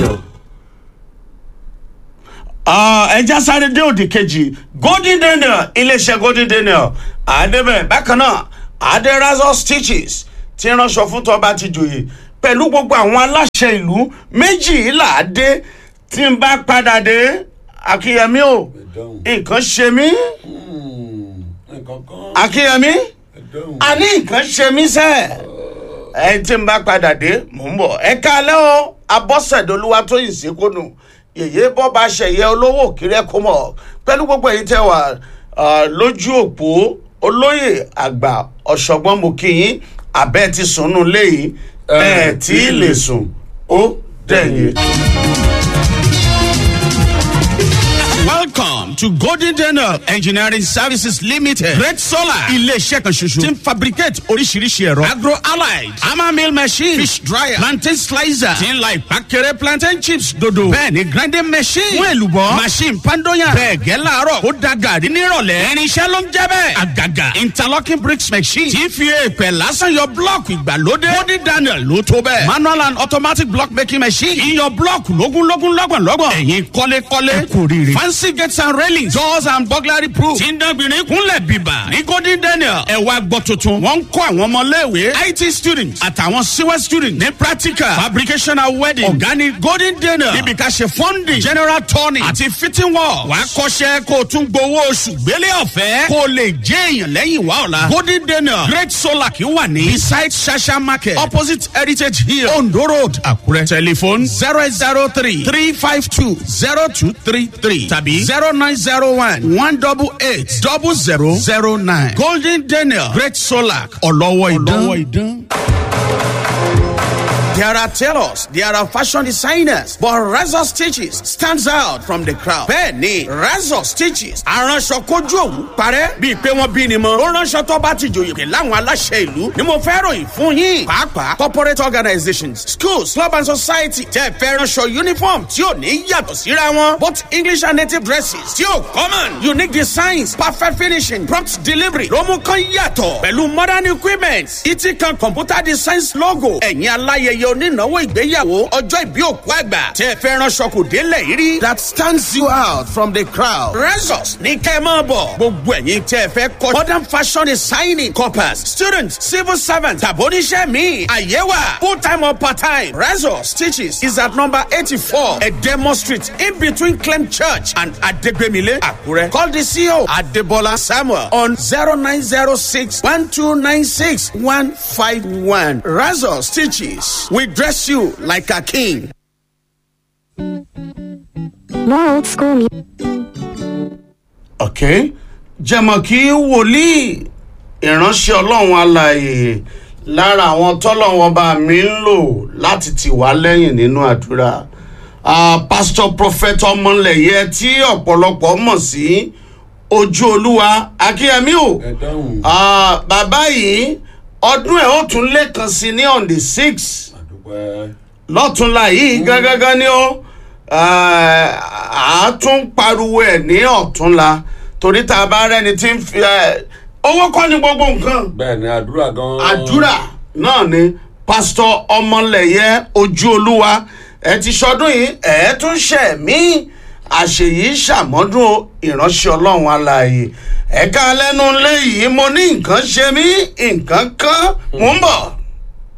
daniel. ẹja sáré dé òdì kejì golden daniel iléeṣẹ́ golden daniel àdébẹ̀ bákan náà adérazọ stitches ti ránṣọ fún tọba ti jòyè pẹ̀lú gbogbo àwọn aláṣẹ ìlú méjìlá dé tí n bá padà dé akínyẹmí o ẹ̀dáhùn nǹkan ṣe mí nǹkan kan akínyẹmí ẹ̀dáhùn àní nǹkan ṣe mí sẹ́ ẹ tí n bá padà dé mò ń bọ̀ ẹ káalẹ́ o abọ́sẹ̀dọ́lúwa tó yìn sí kónú yèyé bọ́ba ṣẹ̀yẹ olówó òkìrẹ́ kó mọ̀ pẹ̀lú gbogbo èyí tẹ́ wà ah, lójú òpó olóyè àgbà ọ̀ṣọ́gbọ́n mo kí yín abẹ́ ti sùnnú léyìí ẹ̀ tí ì lè sùn ó dẹ̀yìn. Welcome to Golden Daniel Engineering Services Limited. Red Solar. Ilé-iṣẹ́ kan ṣoṣo. Ti ń fabricate oríṣiríṣi ẹ̀rọ. Agro allied. Hammer mill machine. Fish dryer. Plantain slicer. Ti ń la ìpàkẹ́rẹ́ plantain chips dodo. Bẹ́ẹ̀ni grinding machine. Fún èlùbọ́. Machine pandoyan. Bẹ́ẹ̀ gẹ́ láàárọ̀. Ó da gàrí nírọ̀lẹ́. Irinṣẹ́ ló ń jẹ́ bẹ́ẹ̀. Àgàgà. Interlocking bricks machine. Ti fi èèpẹ̀ lásán yọ blọ́ọ̀kù ìgbàlódé. Golden Daniel ló tó bẹ́ẹ̀. Manual and automatic block making machine. Iyọ̀ blọ́ọ̀kù lógúnlógún lọ́gbọ̀nlọ́gbọ̀n. Ẹ̀yin kọ́lékọ́lé. Ẹ kò rí rí. Fancy gates and railings. Doors and burglary proof. Tí ń dánbìnrin kúnlẹ̀ bíbà. Ní Golden Daniel. Ẹ wá gbọ́ tuntun. Wọ́n ń kọ́ àwọn ọmọléèwé. IT students àtàwọn CWE students. Ní practical. Fabrication and wedding. Ọ̀gá ni Golden Daniel. Níbi ká ṣe funding. General turning. Àti fitting work. Wàá kọ́ṣẹ́ kó o tún gbowó oṣù gbélé ọ̀fẹ́. Kó o lè jẹ́ èèyàn lẹ́yìn wá ọ̀la. Golden Daniel. Great Solar kì í wà ní. Beside Shasha Market. Opposite Heritage Hill. Ondo Road. Àkúrẹ́. Telephone zero eight zero three three five two zero two three three tàbí zero nine zero one one double eight double zero zero nine. Golden Daniel Great Solar ọlọ́wọ́ ìdán. There are tailors, there are fashion designers, but Razor Stitches stands out from the crowd. Bẹ́ẹ̀ni, Razor Stitches aránṣọ kojú òwú parẹ́ bíi pé wọ́n bí ni mọ́. Ó ránṣọ tó bá ti jòyè pé láwọn aláṣẹ ìlú ni mo fẹ́ ròyìn fún yín. Pàápàá corporate organizations, schools, club and society tẹ́ fẹ́ ránṣọ uniform tí ò ní yàtọ̀ síra wọn. Both English and native dresses tí ò common. Unique designs, perfect finishing, prompt delivery ló mú kán yàtọ̀. Pẹ̀lú modern equipment, ìtì kan computer designs logo. Ẹ̀yin aláyẹyẹ onínáwó ìgbéyàwó ọjọ́ ìbí òkú àgbà tẹ́ fẹ́ ránṣọ kò délẹ̀ yìí rí. that stands you out from the crowd. Resos ní kẹ́ ẹ máa bọ̀. gbogbo ẹ̀yin tẹ́ fẹ́ kọ́ modern fashion designing corpus students civil servants tàbóníṣẹ́ mi àyẹ̀wà full time or part time. Resos stitches is at number eighty-four Edemo street in between Clem church and Adegbemile Akure. Call the CEO Adebola Samuel on zero nine zero six one two nine six one five one. Resos stitches we dress you like a king. More old school music. ok jẹmọ kí wòlíì ìránṣẹ́ ọlọ́run alààyè lára àwọn tọ́lọ́wọ́n bá mi ń lò láti tì wá lẹ́yìn nínú àdúrà Ah, pastor prophet ọmọlẹ̀yẹ tí ọ̀pọ̀lọpọ̀ mọ̀ sí ojú olúwa akínyẹmí o ẹ̀dáhùn Ah, bàbá yìí ọdún ẹ̀ ó tún lẹ́ẹ̀kan sí ní on the six àdúpẹ́ lọ́túnla yìí gángan ni ó a tún pariwo ẹ̀ ní ọ̀túnla torí tá a bá rẹ́ni tí ń fi ẹ, owó kọ́ ni gbogbo nǹkan bẹ́ẹ̀ ni àdúrà gan àdúrà náà ni pásítọ̀ ọmọlẹ̀yẹ ojú olúwa ẹ ti sọdún yìí ẹ tún ṣẹ̀ mí àṣeyìí ṣàmọ́dún ìránṣẹ́ ọlọ́run alààyè ẹ̀ka lẹ́nu léyìí mo ní nǹkan ṣe mí nǹkan kan mò ń bọ̀.